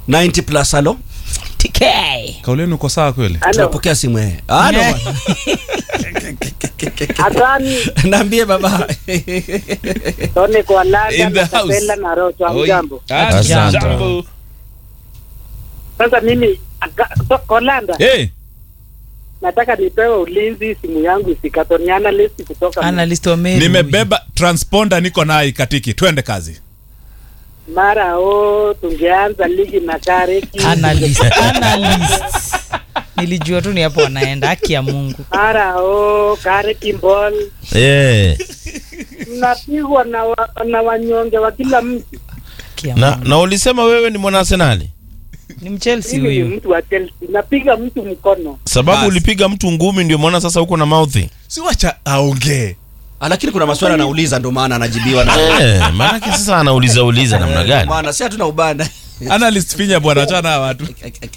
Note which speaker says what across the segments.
Speaker 1: 90 plus halo
Speaker 2: TK.
Speaker 3: kauleni uko sawa kweli
Speaker 4: Halo,
Speaker 1: tunapokea simu eh halo
Speaker 2: Eh.
Speaker 4: Hasani
Speaker 1: naambie baba
Speaker 4: Tone kwa
Speaker 3: In
Speaker 4: Landa
Speaker 3: the
Speaker 4: na
Speaker 3: house.
Speaker 4: Kapela na Rocho
Speaker 3: Oi.
Speaker 4: amjambo.
Speaker 3: Ah,
Speaker 2: Asante.
Speaker 3: jambo.
Speaker 4: Sasa mimi aka- to- Kolanda
Speaker 3: Eh,
Speaker 4: nataka nipewe ulinzi, simu yangu isikatwe. Ni analyst kutoka
Speaker 2: Analyst wa Meru.
Speaker 3: nimebeba transponder niko naye katiki twende kazi
Speaker 4: mara o, tungeanza ligi na Kareki
Speaker 2: Analyst. Analyst. Nilijua tu ni hapo wanaenda haki ya Mungu.
Speaker 4: mara o, Kareki ball
Speaker 5: Eh,
Speaker 4: mnapigwa na, wa, na wanyonge wa kila mtu.
Speaker 2: Haki ya
Speaker 5: na,
Speaker 2: Mungu.
Speaker 5: na ulisema wewe ni mwana Arsenali
Speaker 2: Ni Mchelsea
Speaker 4: Mimi ni
Speaker 2: huyu.
Speaker 4: mtu wa Chelsea, napiga mtu mkono.
Speaker 5: sababu
Speaker 3: Bas.
Speaker 5: ulipiga mtu ngumi ndio maana sasa uko na mouthi
Speaker 3: si wacha aongee
Speaker 1: Ah, lakini kuna maswali anauliza ndio maana anajibiwa na
Speaker 5: eh, maanake sasa anauliza uliza namna gani
Speaker 1: maana si hatuna ubana
Speaker 3: analyst finya bwana achana na watu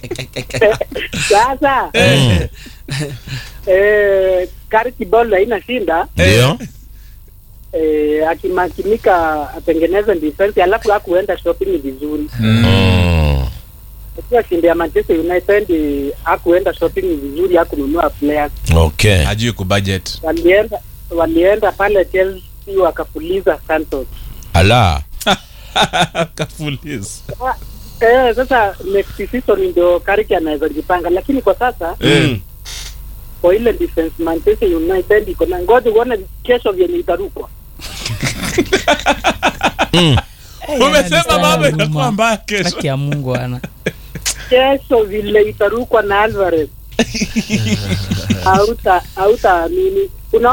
Speaker 4: Sasa
Speaker 5: Mm,
Speaker 4: eh, Kareki ball haina shinda
Speaker 5: ndio
Speaker 4: eh, akimakinika atengeneze defense, alafu hakuenda shopping vizuri
Speaker 5: Mm,
Speaker 4: Akiwa shindi ya Manchester United hakuenda shopping vizuri, hakununua players.
Speaker 5: okay
Speaker 3: hajui kubudget
Speaker 4: Walienda walienda pale Chelsea wakapuliza Santos.
Speaker 5: ala
Speaker 3: kafuliza
Speaker 4: Ah, Eh, sasa next season ndio Kariki anaweza jipanga, lakini kwa sasa
Speaker 3: Eh.
Speaker 4: kwa ile defense Manchester United iko na ngoja uone kesho vyenye itarukwa.
Speaker 5: mm.
Speaker 2: Eh,
Speaker 3: umesema
Speaker 2: analyst
Speaker 3: mambo
Speaker 2: ana
Speaker 3: itakuwa
Speaker 2: huruma.
Speaker 3: mbaya kesho
Speaker 2: Haki ya Mungu ana.
Speaker 4: Kesho vile itarukwa na Alvarez hauta hautaamini. Kuna